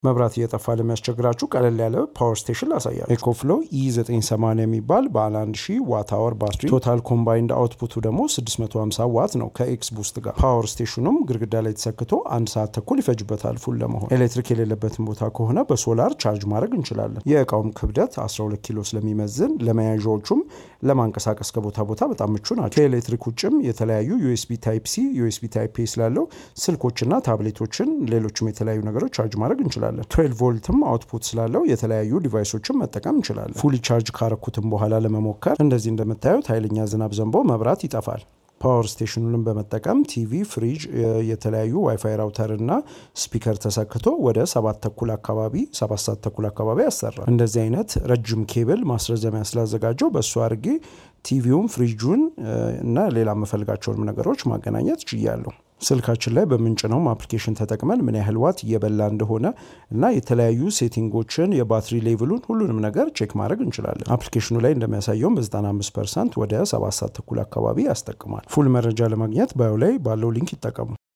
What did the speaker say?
መብራት እየጠፋ ለሚያስቸግራችሁ ቀለል ያለ ፓወር ስቴሽን ላሳያችሁ። ኤኮፍሎ ኢ980 የሚባል ባለ 1000 ዋት አወር ባትሪ ቶታል ኮምባይንድ አውትፑቱ ደግሞ 650 ዋት ነው ከኤክስ ቡስት ጋር። ፓወር ስቴሽኑም ግድግዳ ላይ ተሰክቶ አንድ ሰዓት ተኩል ይፈጅበታል ፉል ለመሆን። ኤሌክትሪክ የሌለበትን ቦታ ከሆነ በሶላር ቻርጅ ማድረግ እንችላለን። የእቃውም ክብደት 12 ኪሎ ስለሚመዝን ለመያዣዎቹም ለማንቀሳቀስ ከቦታ ቦታ በጣም ምቹ ናቸው። ከኤሌክትሪክ ውጭም የተለያዩ ዩኤስቢ ታይፕ ሲ፣ ዩኤስቢ ታይፕ ኤ ስላለው ስልኮችና ታብሌቶችን ሌሎችም የተለያዩ ነገሮች ቻርጅ ማድረግ እንችላለን። 12 ቮልትም አውትፑት ስላለው የተለያዩ ዲቫይሶችን መጠቀም እንችላለን። ፉሊ ቻርጅ ካረኩትም በኋላ ለመሞከር እንደዚህ እንደምታዩት ኃይለኛ ዝናብ ዘንቦ መብራት ይጠፋል። ፓወር ስቴሽኑንም በመጠቀም ቲቪ፣ ፍሪጅ፣ የተለያዩ ዋይፋይ ራውተር እና ስፒከር ተሰክቶ ወደ ሰባት ተኩል አካባቢ ሰባት ሰዓት ተኩል አካባቢ ያሰራል። እንደዚህ አይነት ረጅም ኬብል ማስረዘሚያ ስላዘጋጀው በእሱ አድርጌ ቲቪውን፣ ፍሪጁን እና ሌላ የምፈልጋቸውንም ነገሮች ማገናኘት ችያለሁ። ስልካችን ላይ በምንጭነውም አፕሊኬሽን ተጠቅመን ምን ያህል ዋት እየበላ እንደሆነ እና የተለያዩ ሴቲንጎችን የባትሪ ሌቭሉን ሁሉንም ነገር ቼክ ማድረግ እንችላለን። አፕሊኬሽኑ ላይ እንደሚያሳየውም በ95 ፐርሰንት ወደ 7 ሰዓት ተኩል አካባቢ ያስጠቅማል። ፉል መረጃ ለማግኘት ባዮ ላይ ባለው ሊንክ ይጠቀሙ።